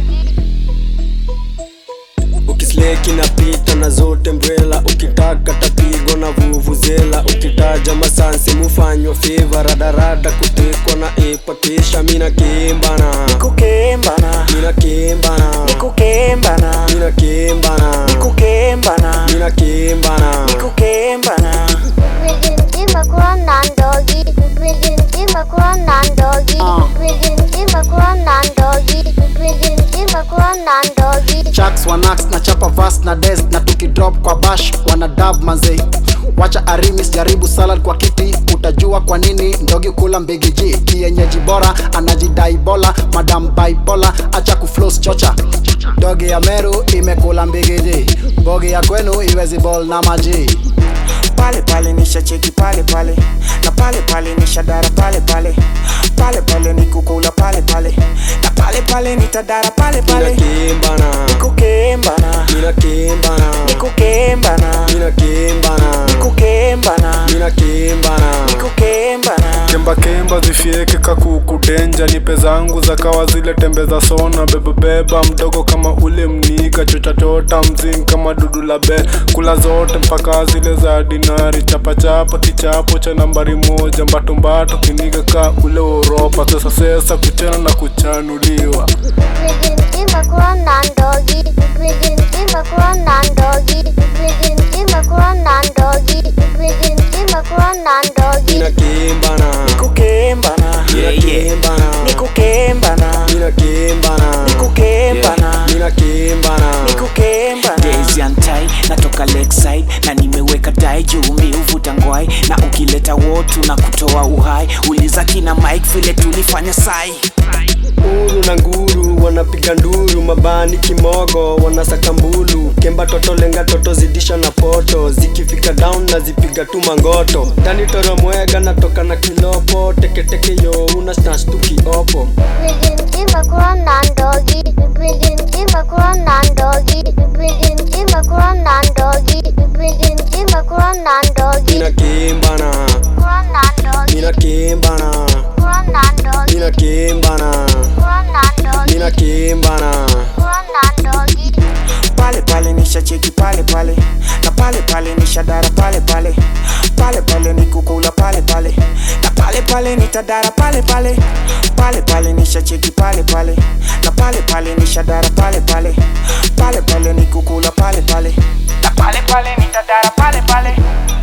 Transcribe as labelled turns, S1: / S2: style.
S1: ukisleki na pita na zote mbrela ukitaka tapigwa na vuvuzela ukitaja masansi mufanywa fiva radarada kutekwa na epa kisha mina kimbana
S2: Nikukembana,
S1: mina kimbana
S2: nikukembana,
S1: mina kimbana
S2: nikukembana,
S1: mina kimbana
S2: nikukembana.
S3: Birinci makuandan dogi, birinci makuandan dogi, birinci makuandan dogi, birinci makuandan dogi.
S4: Chucks wanax na chapa vas na des na tukidrop kwa bash wana dab mazei wacha arimis jaribu salad kwa kiti utajua kwa nini ndogi kula mbigi ji kienyeji bora anajidai bola madam bipola acha kuflos chocha dogi ya meru imekula mbigi ji bogi ya kwenu iwezi bol na maji
S2: pale pale nisha cheki pale pale na pale pale nisha dara pale pale pale pale nikukula pale pale na pale pale nitadara pale
S1: mina
S2: pale
S1: kimbana
S2: nikukembana
S1: mina kimbana
S2: nikukembana
S1: mina kimbana
S2: nikukembana
S1: mina kimbana
S2: nikukembana
S5: kemba kemba zifieke kakuku denja nipe zangu za kawa zile tembe za sona bebebeba mdogo kama ule mniga chochachota mzing kama dudu la be kula zote mpaka zile za dinari chapachapa kichapo cha nambari moja mbatombato kiniga ka ule uropa sesa sesa kuchana na kuchanuliwa
S3: Birinci makuandan dogi, birinci makuandan dogi, birinci makuandan dogi, birinci makuandan dogi.
S1: mina kimbana
S2: nikukembana
S1: mina kimbana
S2: nikukembana
S1: mina kimbana
S2: nikukembana
S1: mina kimbana
S2: nikukembana
S6: Daisy and tie natoka lakeside na nimeweka dai juu mi uvuta ngwai na ukileta wotu na kutoa uhai uliza kina mike vile tulifanya sai
S1: uru na nguru wanapiga nduru mabani kimogo wanasaka mbulu kemba toto lenga toto zidisha na poto zikifika down na zipiga tu mangoto ndani toro mwega natoka na kilopo teketeke yo una snatch tu kiopo
S3: Birinci makuandan dogi, birinci makuandan dogi, birinci makuandan dogi, birinci makuandan dogi.
S1: mina kimbana
S3: Kuandan dogi,
S1: mina kimbana
S3: kuandan dogi,
S1: mina kimbana
S3: kuandan dogi,
S1: mina kimbana
S3: kuandan dogi.
S2: pale pale nisha cheki pale pale na pale pale nisha dara pale pale pale pale nikukula pale pale na pale pale nitadara pale pale pale pale nisha cheki pale pale na pale pale nisha dara pale pale pale pale nikukula pale pale na pale pale nitadara pale pale